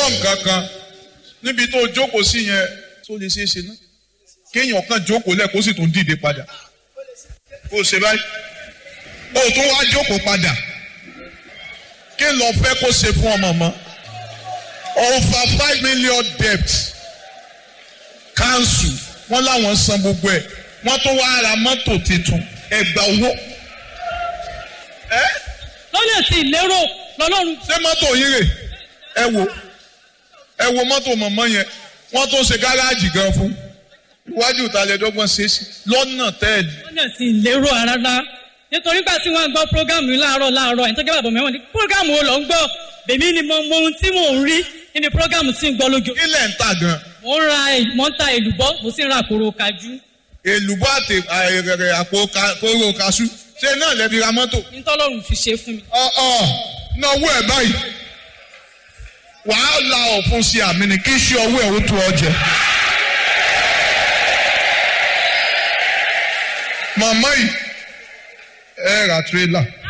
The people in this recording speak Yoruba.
gbọ́ nǹkan kan níbi tó jókòó sí yẹn tó lè ṣeé ṣe náà kéèyàn kan jókòó lẹ̀ kó sì tún dìde padà kó o ṣe báyìí o tún wá jókòó padà kí lọ fẹ́ kó ṣe fún ọmọ mọ́ over five million debt council wọ́n láwọn san gbogbo ẹ̀ wọ́n tó wá ra mọ́tò tuntun ẹgbà owó. lọ́nà tí ìlérò lọ́lọ́run ṣé mọ́tò yín rè ẹ wo ẹ wo mọ́tò mọ̀mọ́ yẹn wọ́n tó ṣe gáràjì gan fún iwájú ìtàlẹ́dọ́gbọ̀n ṣe é sí lọ́nà tẹ́ẹ̀lì. lọ́nà tí ìlérò rárá nítorí gbà tí wọ́n gbọ́ prógámù yìí láàárọ̀ láàárọ̀ ẹni tó jẹ́ bàbá mẹ́wọ̀n ní prógámù wo lọ ń gbọ́ bèmí ni mo mọ ohun tí mò ń rí nínú prógámù tí ń gbọ́ lójú. ilẹ̀ ń tà gan. mo ń ra mo ń ta èlùbọ́ mo sì ń ra àkòrò kájú. èlùbọ́ àti àìrẹ̀rẹ̀ àpò kóró kaṣú ṣé náà lẹ́bi ra mọ́tò. nítọ́lọ́run fi ṣe fún mi. ọ̀ọ́ náwó ẹ̀ báyìí wàá la ọ̀fun sí àmì ni kí ṣe ọwọ́ ẹ̀ ó tó ọ jẹ. màmá yìí ẹ ra tírélà